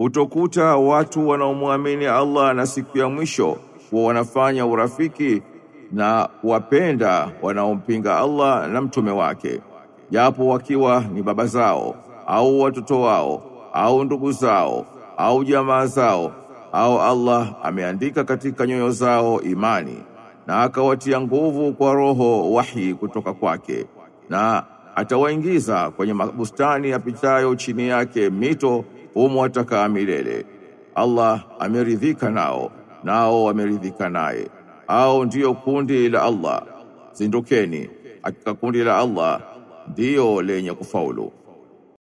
Utokuta watu wanaomwamini Allah na siku ya mwisho kuwa wanafanya urafiki na wapenda wanaompinga Allah na mtume wake, japo wakiwa ni baba zao au watoto wao au ndugu zao au jamaa zao au Allah ameandika katika nyoyo zao imani na akawatia nguvu kwa roho wahi kutoka kwake na atawaingiza kwenye mabustani yapitayo chini yake mito humo watakaa milele. Allah ameridhika nao, nao wameridhika naye. Au ndiyo kundi la Allah. Zindukeni, hakika kundi la Allah ndiyo lenye kufaulu.